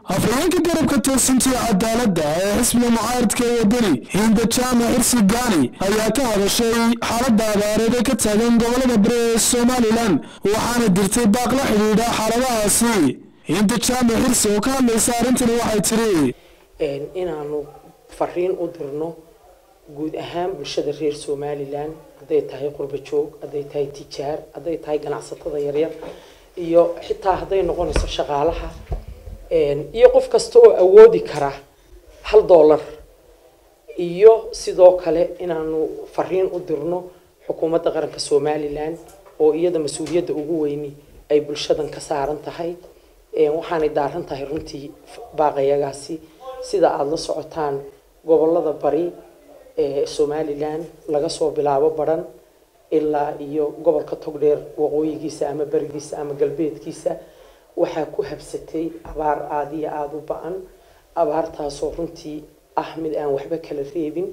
afhayeenka garabka toosinta iyo cadaaladda ee xisbiga mucaaradka ee wadani hinda jaamac xirsi gaani ayaa ka hadashay xaaladda abaareed ee ka taagan gobolada bari ee somalilan waxaana dirtay baaq la xidhiidha xaaladahaasi hinda jaamac xirsi oo ka hadlaysa arrintani waxay tiri inaanu fariin u dirno guud ahaan bulshada reer somalilan hadday tahay qurba joog hadday tahay tijaar hadday tahay ganacsatada yaryar iyo xitaa hadday noqonayso shaqaalaha iyo qof kasta oo awoodi kara hal dollar iyo sidoo kale inaanu fariin u dirno xukuumadda qaranka somalilan oo iyada mas-uuliyadda ugu weyni ay bulshadan ka saaran tahay waxaanay daaran tahay runtii baaqayagaasi sida aada la socotaan gobolada bari ee somalilan laga soo bilaabo baran ilaa iyo gobolka togdheer waqooyigiisa ama berigiisa ama galbeedkiisa waxaa ku habsatay abaar aada iyo aada u ba-an abaartaasoo runtii ah mid aan waxba kala reebin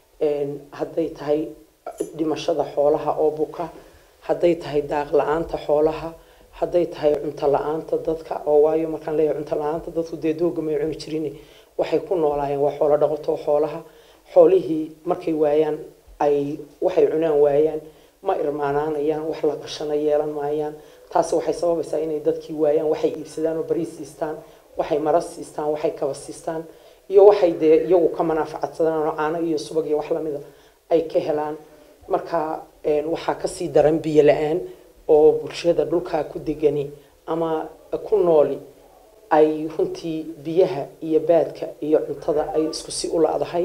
hadday tahay dhimashada xoolaha oo buka hadday tahay daaq la-aanta xoolaha hadday tahay cunto la-aanta dadka oo waayo markaan leeyahay cunto la-aanta dadku dee dooga may cuni jirin waxay ku noolaayeen waa xoolo dhaqato xoolaha xoolihii markay waayaan ay waxay cunaan waayaan ma irmaanaanayaan wax la qashana yeelan maayaan taasi waxay sababaysaa inay dadkii waayaan waxay iibsadaan oo bariis siistaan waxay mara siistaan waxay kaba siistaan iyo waxay dee iyagu ka manaafacadsadaan oo caano iyo subag iyo wax lamida ay ka helaan marka waxaa kasii daran biyo la-aan oo bulshada dhulkaa ku degani ama ku nooli ay runtii biyaha iyo baadka iyo cuntada ay isku si u la-dahay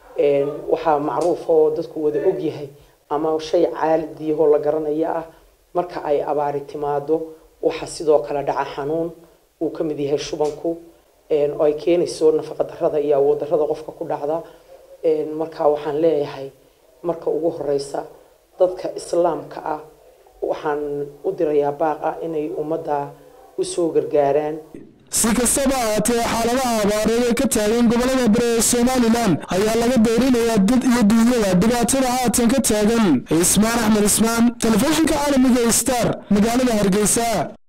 waxaa macruuf oo dadku wada ogyahay ama shay caalidiyahoo la garanaya ah marka ay abaari timaado waxaa sidoo kale dhaca xanuun uu ka mid yahay shubanku oo ay keenayso nafaqa darada iyo awood darada qofka ku dhacda marka waxaan leeyahay marka ugu horeysa dadka islaamka ah waxaan u dirayaa baaq ah inay ummadda usoo gargaaraan si kastaba ahaatee xaaladaha abaareed ee ka taagan gobolada bari ee somalilan ayaa laga deyrinayaa dad iyo duunyada dhibaatada haatan ka taagan cismaan axmed cismaan telefishinka caalamiga star magaalada hargeysa